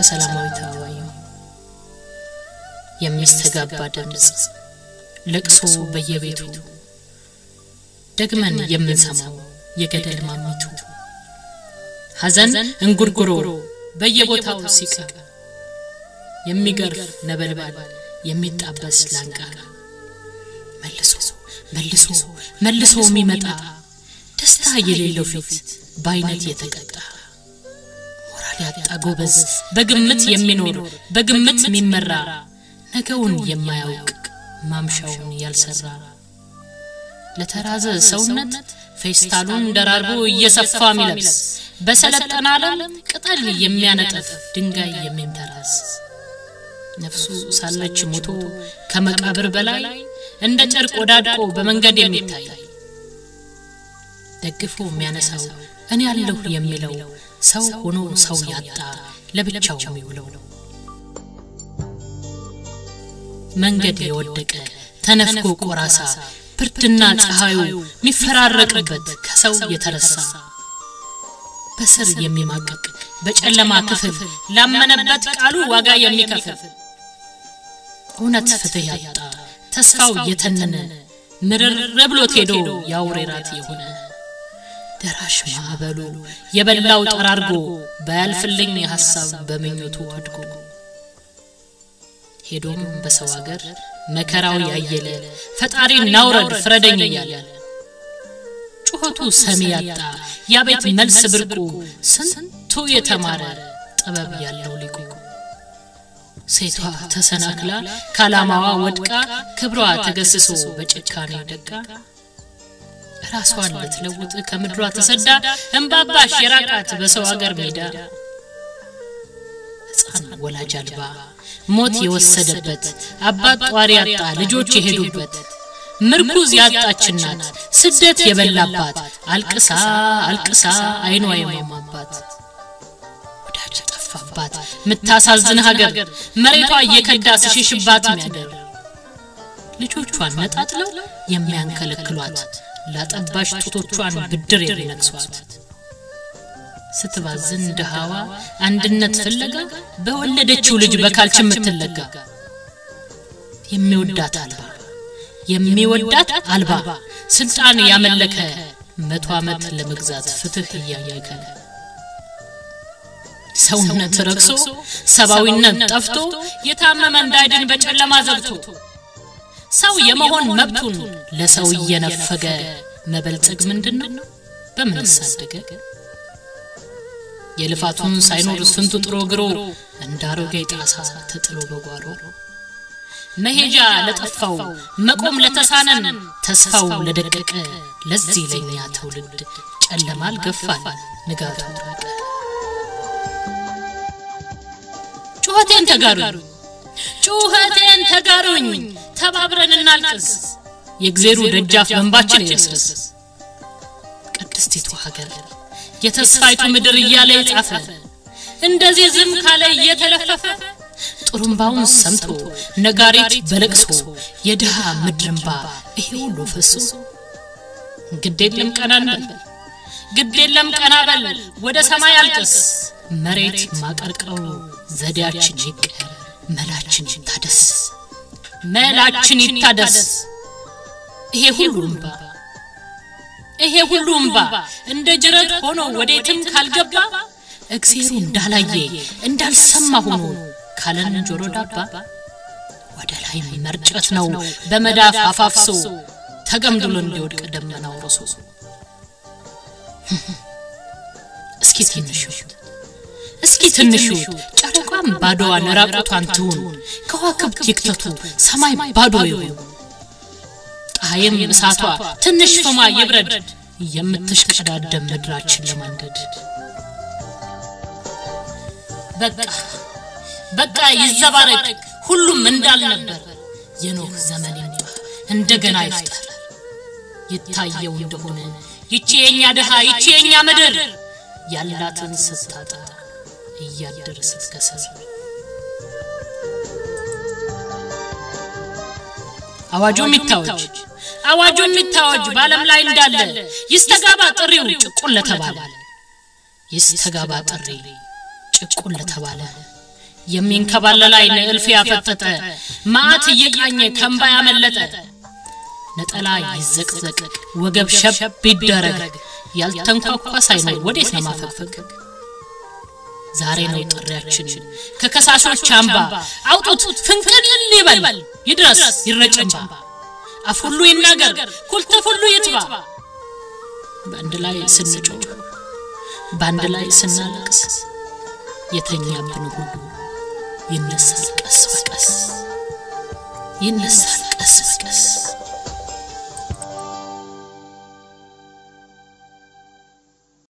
ከሰላማዊት አበባየሁ የሚስተጋባ ድምፅ ለቅሶ በየቤቱ ደግመን የምንሰማው የገደል ማሚቱ ሐዘን እንጉርጉሮ በየቦታው ሲቃ የሚገርፍ ነበልባል የሚጣበስ ላንቃ መልሶ መልሶ መልሶ የሚመጣ ደስታ የሌለው ፊት በአይነት የተቀጣ ሞራል ያጣ ጎበዝ በግምት የሚኖር በግምት የሚመራ ነገውን የማያውቅ ማምሻውን ያልሰራ ለተራዘ ሰውነት ፌስታሉን ደራርቦ እየሰፋ የሚለብስ በሰለጠነ ዓለም ቅጠል የሚያነጥፍ ድንጋይ የሚንተራስ ነፍሱ ሳለች ሞቶ ከመቃብር በላይ እንደ ጨርቅ ወዳድቆ በመንገድ የሚታይ ደግፎ የሚያነሳው እኔ ያለሁ የሚለው ሰው ሆኖ ሰው ያጣ ለብቻው የሚውለው መንገድ የወደቀ ተነፍጎ ቆራሳ ብርድና ፀሐዩ የሚፈራረቅበት ከሰው የተረሳ በስር የሚማቀቅ በጨለማ ክፍል ላመነበት ቃሉ ዋጋ የሚከፍል እውነት ፍትህ ያጣ ተስፋው የተነነ ምርር ብሎት ሄዶ የአውሬ ራት የሆነ ደራሽ ማዕበሉ የበላው ጠራርጎ ባያልፍልኝ ሐሳብ በምኞቱ ወድቆ ሄዶም በሰው አገር መከራው ያየለ ፈጣሪ ናውረድ ፍረደኝ እያለ ጩኸቱ ሰሚ ያጣ ያቤት መልስ ብርቁ ስንቱ የተማረ ጥበብ ያለው ሊቁ ሴቷ ተሰናክላ ከዓላማዋ ወድቃ ክብሯ ተገስሶ በጭካኔ ደቃ ራሷን ልትለውጥ ከምድሯ ተሰዳ እምባባሽ የራቃት በሰው አገር ሜዳ ሕፃን ወላጅ አልባ ሞት የወሰደበት አባት ጧሪ ያጣ ልጆች የሄዱበት ምርኩዝ ያጣች እናት ስደት የበላባት አልቅሳ አልቅሳ አይኗ የማማባት ወዳጅ ጠፋባት ምታሳዝን ሀገር መሬቷ እየከዳ ስሽሽባት ሚያደር ልጆቿን ነጣጥለው የሚያንከለክሏት ላጠባሽ ጡቶቿን ብድር የሚነክሷት ስትባዝን ድሃዋ አንድነት ፍለጋ በወለደችው ልጅ በካልች የምትለጋ የሚወዳት አልባ የሚወዳት አልባ ስልጣን ያመለከ መቶ ዓመት ለመግዛት ፍትህ እያየከ ሰውነት ረክሶ ሰብአዊነት ጠፍቶ የታመመ እንዳይድን በጨለማ ዘግቶ ሰው የመሆን መብቱን ለሰው እየነፈገ መበልጸግ ምንድን ነው? በምን ሳደገ? የልፋቱን ሳይኖር ስንቱ ጥሮ ግሮ እንዳሮጌ ጣሳ ተጥሎ በጓሮ መሄጃ ለጠፋው መቆም ለተሳነን ተስፋው ለደቀቀ ለዚህ ለኛ ትውልድ ጨለማ አልገፋን ንጋቱ ራቀ። ጩኸቴን ተጋሩኝ ጩኸቴን ተጋሩኝ ተባብረን እናልቅስ የእግዜሩ ደጃፍ በንባችን ይረስርስ ቅድስቲቱ ሀገር የተስፋይቱ ምድር እያለ የጻፈ እንደዚህ ዝም ካለ እየተለፈፈ ጥሩምባውን ሰምቶ ነጋሪት በለቅሶ የድሃ ምድርምባ ይሄ ሁሉ ፈሶ ግድ የለም ቀና እንበል ግድ የለም ቀና በል ወደ ሰማይ አልቅስ መሬት ማቀርቀሩ ዘዴያችን ይቀር መላችን ይታደስ መላችን ይታደስ ይሄ ሁሉ እምባ ይሄ ሁሉ እምባ እንደ ጅረት ሆኖ ወዴትም ካልገባ እግዜሩ እንዳላየ እንዳልሰማ ሆኖ ካለን ጆሮ ዳባ ወደ ላይ መርጨት ነው በመዳፍ አፋፍሶ ተገምድሎ እንዲወድቅ ደመናው ሮሶ እስኪ ትንሹት እስኪ ትንሹት ጨረቋም ባዶዋን ራቁቷን ትሁን ከዋክብት ይክተቱ ሰማይ ባዶ ይሁን ፀሐይም እሳቷ ትንሽ ፍማ ይብረድ የምትሽቀዳደም ምድራችን ለማንደድ በቃ በቃ ይዘባረቅ ሁሉም እንዳልነበር የኖህ ዘመን ይምጣ እንደገና ይፍጠር ይታየው እንደሆነ ይቺ የኛ ድሃ ይቺ የኛ ምድር ያላትን ስታጣ እያደር ስትከሰር አዋጁ የሚታወጅ አዋጁ የሚታወጅ በዓለም ላይ እንዳለ ይስተጋባ ጥሪው ጭቁን ለተባለ ይስተጋባ ጥሪ ጭቁን ለተባለ የሚንከባለል አይን እልፍ ያፈጠጠ መዓት እየቃኘ ከንባ ያመለጠ ነጠላ ይዘቅዘቅ ወገብ ሸብ ይደረግ ያልተንኳኳ ሳይኖር ወዴት ነው ማፈግፈግ ዛሬ ነው ጥሪያችን ከከሳሾች አምባ አውጡት ፍንቅል ይበል ይድረስ ይረጭንባ አፍ ሁሉ ይናገር ኩልተፍ ሁሉ ይትባ በአንድ ላይ ስንጮህ በአንድ ላይ ስናለቅስ የተኛብን ሁሉ ይነሳል ቀስ በቀስ ይነሳል ቀስ በቀስ